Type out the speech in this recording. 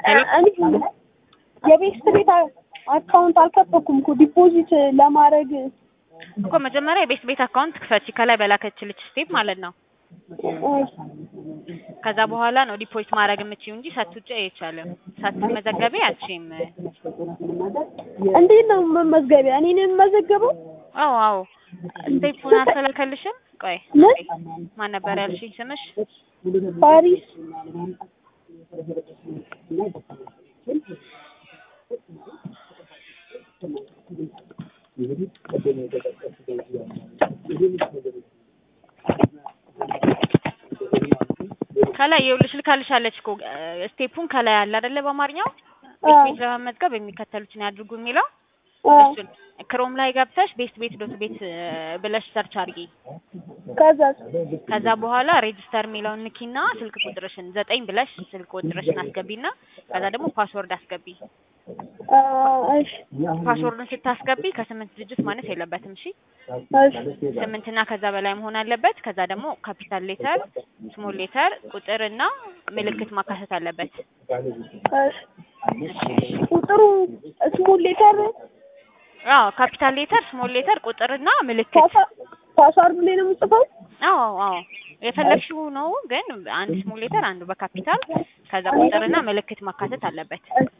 እኔ የቤት ቤት አካውንት አልከፈኩም እኮ ዲፖዚት ለማድረግ እኮ መጀመሪያ የቤት ቤት አካውንት ክፈቺ ከላይ በላከችልሽ ስቴፕ ማለት ነው። ከዛ በኋላ ነው ዲፖዚት ማድረግ የምችይው እንጂ ሳትውጪ አይቻልም። ሳትመዘገቢ አትችይም። እንዴት ነው መመዝገቢያ? እኔ ነኝ የምመዘገበው? አዎ አዎ ስቴፑን አልተላከልሽም? ቆይ ምን ማን ነበር ያልሽኝ ስምሽ? ፓሪስ ከላይ ይኸውልሽ ልካልሻለች እኮ ስቴፑን ከላይ አለ አይደለ በአማርኛው ቤት ቤት ለመመዝገብ የሚከተሉትን ያድርጉ የሚለው እሱን ክሮም ላይ ገብተሽ ቤት ቤት ዶት ቤት ብለሽ ሰርች አድርጊ። ከዛ ከዛ በኋላ ሬጅስተር የሚለውን ንኪና ስልክ ቁጥርሽን ዘጠኝ ብለሽ ስልክ ቁጥርሽን አስገቢና ከዛ ደግሞ ፓስወርድ አስገቢ። እሺ ፓስወርዱን ስታስገቢ ከስምንት ድጅት ማነስ የለበትም። እሺ እሺ ስምንትና ከዛ በላይ መሆን አለበት። ከዛ ደግሞ ካፒታል ሌተር፣ ስሞል ሌተር፣ ቁጥር እና ምልክት ማካተት አለበት። እሺ ቁጥሩ ስሞል ሌተር አዎ ካፒታል ሌተር፣ ስሞል ሌተር፣ ቁጥር እና ምልክት ፓስዋርድ ላይ ነው የምጽፈው? አዎ አዎ የፈለግሽው ነው፣ ግን አንድ ስሞል ሌተር አንዱ በካፒታል ከዛ ቁጥርና ምልክት ማካተት አለበት።